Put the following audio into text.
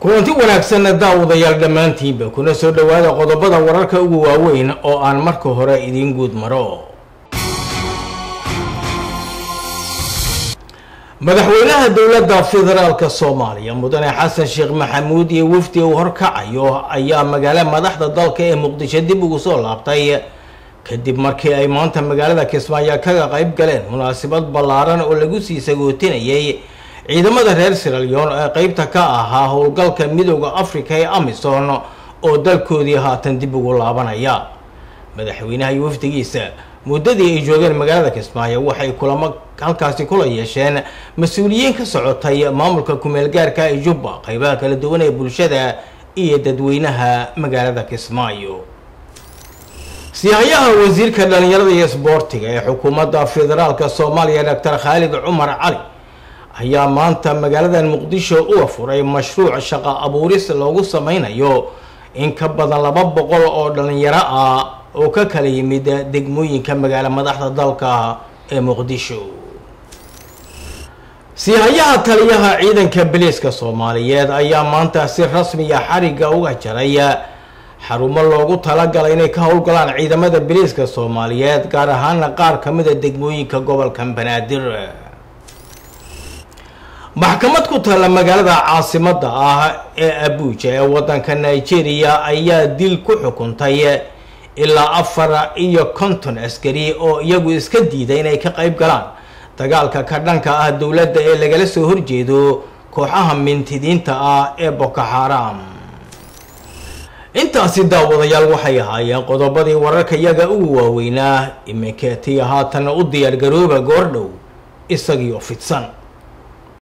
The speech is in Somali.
kulanti wanaagsanna daawadayaal dhammaantiinba kuna soo dhowaada qodobada wararka ugu waaweyn oo aan marka hore idiin guud maro madaxweynaha dowladda federaalka soomaaliya mudane xasan sheekh maxamuud iyo wafdi uu horkacayo ayaa magaalo madaxda dalka ee muqdisho dib ugu soo laabtay kadib markii ay maanta magaalada kismaayo kaga qayb galeen munaasabad ballaaran oo lagu sii sagootinayay ciidamada reer siralyon ee qeybta ka ahaa howlgalka midooda africa ee amison oo dalkoodii haatan dib ugu laabanaya madaxweynaha iyo wafdigiisa muddadii ay joogeen magaalada kismaayo waxay kulamo halkaasi kula yeesheen mas-uuliyiin ka socotay maamulka kumeel gaarka ee jubba qeybaha kala duwan ee bulshada iyo dadweynaha magaalada kismaayo siyahayaha wasiirka dhalinyarada iyo isboortiga ee xukuumadda federaalka soomaaliya doctor khaalid cumar cali ayaa maanta magaaladan muqdisho uga furay mashruuc shaqo abuuris loogu sameynayo in ka badan laba boqol oo dhalinyaro ah oo ka kala yimid degmooyinka magaalo madaxda dalka ee muqdisho siyahayaha taliyaha ciidanka biliiska soomaaliyeed ayaa maanta si rasmiya xariga uga jaray xarumo loogu talagalay inay ka howlgalaan ciidamada biliiska soomaaliyeed gaar ahaana qaar kamida degmooyinka gobolka banaadir maxkamad ku taalla magaalada caasimada ah ee abuuja ee wadanka nigeria ayaa dil ku xukuntay ilaa afar iyo konton askari oo iyagu iska diiday inay ka qayb galaan dagaalka ka dhanka ah dowladda ee lagala soo horjeedo kooxaha mintidiinta ah ee boko xaram intaasi daawadayaal waxay ahaayeen qodobadii wararka iyaga ugu waaweynaa iminkeetiya haatan u diyaargarooba goordhow isagiioo fidsan